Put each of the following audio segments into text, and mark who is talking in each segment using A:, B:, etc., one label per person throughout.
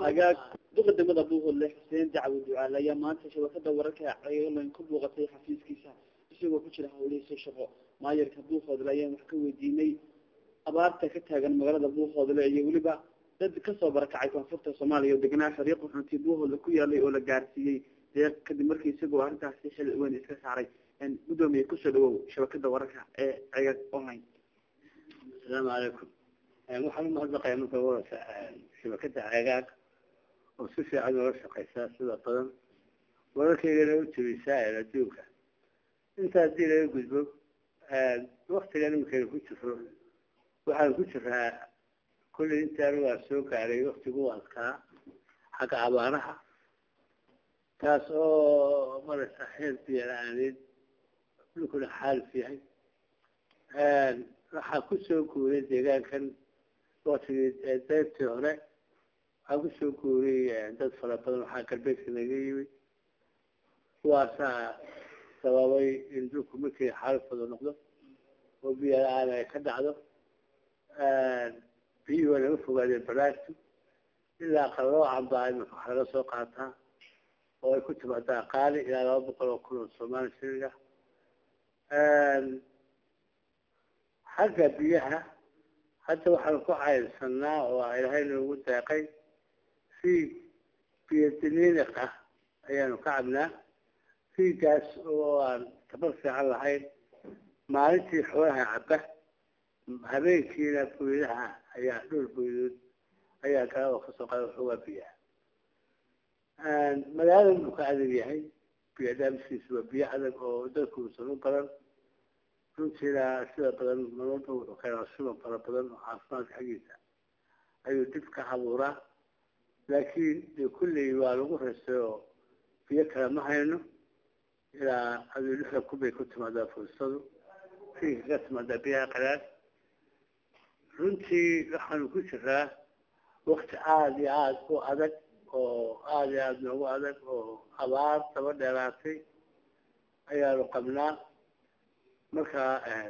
A: agaag duqa degmada buuhoodle xuseen dacwo ducaale ayaa maanta shabakada wararka ceelan ku buuqatay xafiiskiisa isagoo ku jira hawlihiisa shaqo maayarka buuhoodle ayaan wax ka weydiinay abaarta ka taagan magaalada buuhoodle iyo weliba dad kasoo barakacay koonfurta soomaaliya oo degnaa xariiq xuntii buuhoodle ku yaalay oo la gaarsiiyey deeq kadib markii isagoo arrintaasi xil weyn iska saaray gudoomiye kusoo dhawow shabakada wararka ee ceegag online
B: asalaamu calaykum waxaan umahadnaqaya marka wararka shabakada ceegaag oo si fiican oola shaqeysaa sida badan wararkaygana u jabisaa ee adduunka intaa haddii laga gudbo waktigan imikaynu ku jiro waxaan ku jiraa kullay intaan waa soo gaaray waktigu adkaa xagga abaaraha taas oo maraysa xeer biyo-la-aaneed dhulkuna xaalif yahay waxaa kusoo guuray deegaankan waktigii daybtii hore waxaa kusoo guuray dad fara badan waxaa galbeedka naga yimid kuwaasaa sababay in dhulku markii xaalifooda noqdo oo biyo la-aan ay ka dhacdo biyihii waa naga fogaadeen baraagtu ilaa qaloocan baa imika wax laga soo qaataa oo ay ku timaadaa qaali ilaa laba boqol oo kun oo soomaali shiliga xagga biyaha hadda waxaanu ku cayrsanaa oo ilaahay noogu deeqay fiig biyo diniiniq ah ayaanu ka cabnaa fiigaas oo aan tabar fiican lahayn maalintii xoolaha cabba habeenkiina buydaha ayaa dhul buydood ayaa kala oo kasoo qaada waxoogaa biyaha magaalada buu ka adag yahay biyo dhaamskiisu waa biyo adag oo dadkuusan u badan runtiina sida badan nololba wuxuu keenaa suban fara badan oo caafimaadka xaggiisa ayuu dib ka abuuraa laakiin dee kulley waa lagu raystay oo biyo kale ma hayno ilaa aduu lixda kubay ku timaadaa fursadu fiinka ka timaadaa biyaha qalaad runtii waxaanu ku jiraa wakti aada iyo aada u adag oo aada iyo aada noogu adag oo abaar daba dheeraatay ayaanu qabnaa marka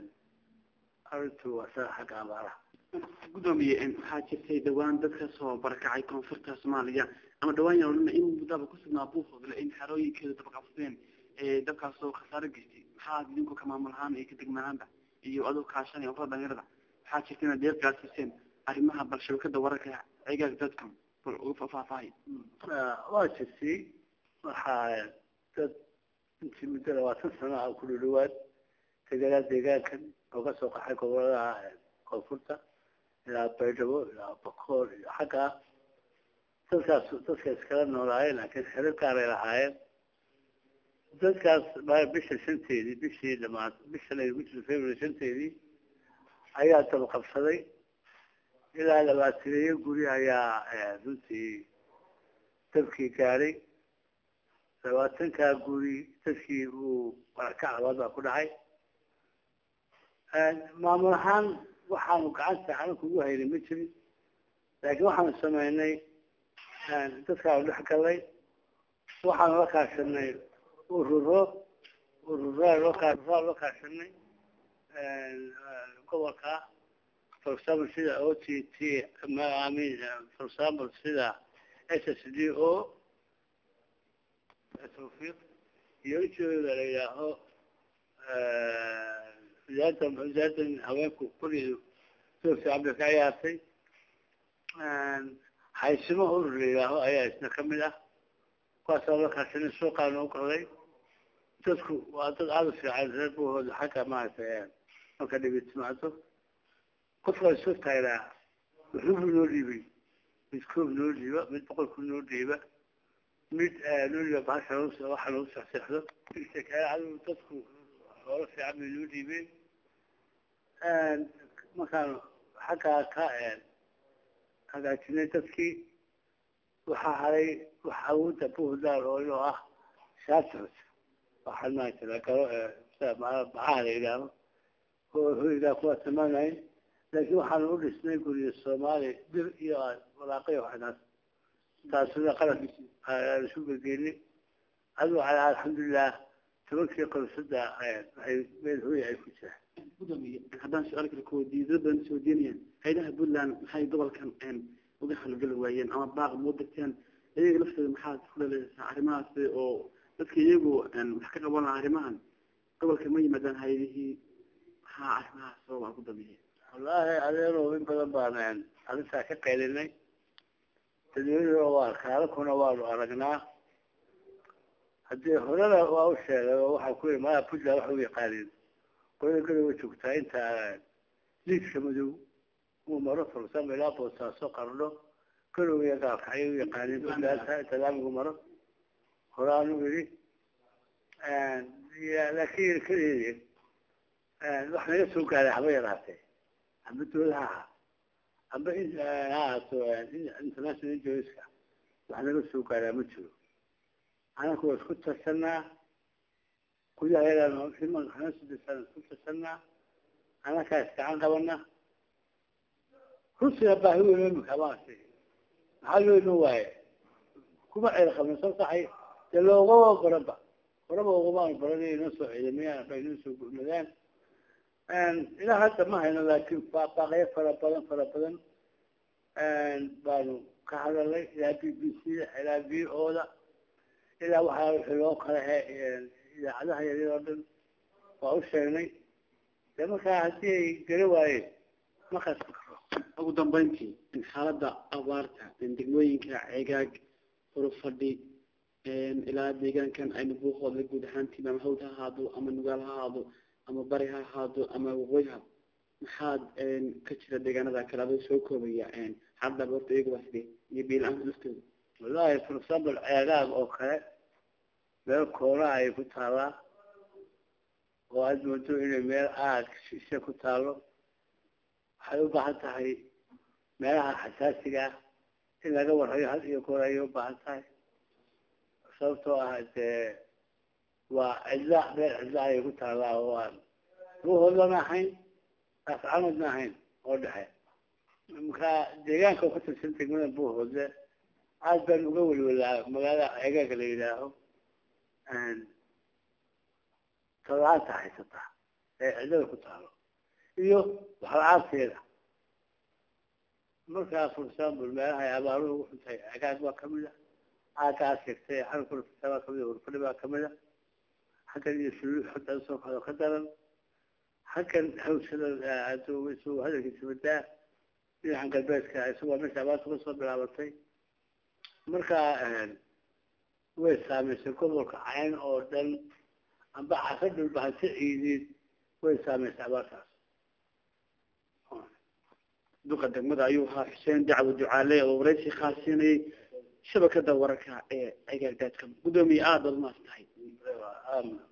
B: arrintu waa saa xagga abaaraha
A: gudoomiye waxaa jirtay dhawaan dad kasoo barakacay koonfurta soomaaliya ama dhawaan yaa odhana in muddaba kusugnaa buufoodle in xerooyinkeeda dabaqabsadeen dabkaasoo khasaaro geystay maxaa idinku ka maamul ahaan iyo ka degmanaanba iyo adoo kaashanaya urada dhalinyarada waxaa jirta inaad deeq gaarsiiseen arrimaha bal shabakada wararka cegaag dadkan bal uga faahfaahay
B: waa jirtay waxaa dad intii muddo labaatan sano ah ku dhudhawaad deganaa deegaankan oo kasoo qaxay goboladaha koonfurta ilaa baydhabo ilaa bakool iyo xagga dadkaas dadka iskala noolaayeen laakiin xero gaaray lahaayeen dadkaas bisha shanteedii bishii dhamaad bishan ay ku jirto february shanteedii ayaa dabaqabsaday ilaa labaataneeyo guri ayaa runtii dabkii gaadhay labaatankaa guri dadkii uu barakac labaad baa ku dhacay maamul ahaan waxaanu gacanta xalanka ugu haynay ma jirin laakiin waxaanu sameynay dadkaanu dhex galnay waxaanu la kaashanay ururo urura loo kaa urura loo kaashanay gobolka for example sida o t t amin for example sida s s d o tawfiiq iyo ujeedada la yidhaaho wasaaradda wasaaraddan haweenku kullidu soo fiican bay ka ciyaartay haysimo urur la yidhaaho ayaa isna kamid ah kuwaasoo la kaashanay suuqaa noo galay dadku waa dad aada u fiican reer buhooda xagga maaragtay marka dhibi timaado qofka isu taagnaa wuxuubu noo dhiibay mid koob noo dhiiba mid boqolku noo dhiiba mid noo dhiiba bahasha waxa lagu sexseexdo adu dadku hoola fiican bay noo dhiibeen markaan xaggaa ka hagaajinay dadkii waxaa haray waxa awoodda buhdaal oo inoo ah shaashos waxaan maaragtay la galo sida bacaha la yidhaaho oo hoygaa kuwa timaanayn laakiin waxaanu u dhisnay guriga soomaali bir iyo walaaqayo waxnaas taasuna qalab aan isu gegeynay adigu calaa alxamdulilah tobankii qorsada waxay meel hooya ay ku jiraan
A: gudoomiye haddaan su-aal kale kuweydiiyo dad badan is weydiinayaan haydaha puntland maxay gobolkan uga halgeli waayeen ama baaq moo degteen iyaga laftooda maxaad ku dhaleeysaa arrimahaasi oo dadka iyagu wax ka qaban lahaa arrimahan gobolka ma yimaadaan hay-adihii maxaa arrimahaas sababa ku dambeeyey
B: wallaahi adeero in badan baan arrintaa ka qaylinay dadweynuhuna waa kaalakuna waanu aragnaa haddii horena waa u sheegay oo waxaa ku yii maya puntland waxa u yaqaanin qolada garowa joogtaa inta liidka madow uu maro fursama ilaa boosaaso qarno garow iyo gaalka ayay u yaqaanin puntland inta laamigu maro horaanu yidhi laakin kaleedi wax naga soo gaaray haba yaraatee amba dowlaha ahaa amba ha ahaato international joiska wax naga soo gaaraa ma jiro anaku waa isku tarsanaa gudaha yagaan imankaanasudisan isku tarsanaa anakaa iskacan qabana rusiga baahi weyn imika maartay maxaa loo iman waaye kuma ceel qabna soo saxay dee loogama baranba horaba ugamaan baran inay noo soo ciidamayaan bay noo soo gurmadaan ilaa hadda ma hayno laakiin baaqyo fara badan fara badan baanu ka hadalnay ilaa b b c da ilaa v o da ilaa waxaa wixii loo kala he idaacadaha yaryar oo dhan waa u sheegnay dee markaa haddii ay gala waayeen ma qasbi karo
A: ugu dambeyntii xaaladda abaarta degmooyinka ceegaag hurufadhi ilaa deegaankan aynu buuqooda guud ahaantiin ama hawd ha ahaado ama nugaal ha ahaado ama bari ha ahaado ama waqooyi ha maxaad ka jira deegaanada kale adoo soo koobaya xaaladda abaarta iyaga waa sidee iyo biil-aanta laftooda
B: wallahi for example ceegaag oo kale meel koonaa ay ku taalaa oo aada moodo inay meel aad shishe ku taalo waxay u baahan tahay meelaha xasaasiga ah in laga warayo had iyo goor ayay u baahan tahay sababtoo ah dee waa cidla meel cidla ayay ku taalaa oo aan ruuhoodana ahayn afcamadna ahayn oo dhexe marka deegaanka ka tirsan degmada buuhoodle aad baan uga welwelaa magaalada ceegaaga la yidhaaho tolaanta haysata ee cidlada ku taalo iyo waxla-aanteeda markaa for example meelaha ay abaaruhu ugu xuntahay cegaag baa kamid a caagaas sheegtay xalkurfita baa kamid a hurfadhi baa kamid a xaggan iyo suluux xodda usoo kado ka daran xaggan hawshada isagoo hadalkiisa madaa dhinacan galbeedka isagoo meesha abaarta kasoo bilaabatay marka way saameysay gobolka cayn oo dhan amba casa dhulbahante ciideed way saameysay abaartaas
A: duqa degmada ayuu ahaa xuseen dacwo ducaale oo waraysi khaasiinayay shabakada wararka ee cegaag daadka guddoomiye aada baad maas tahay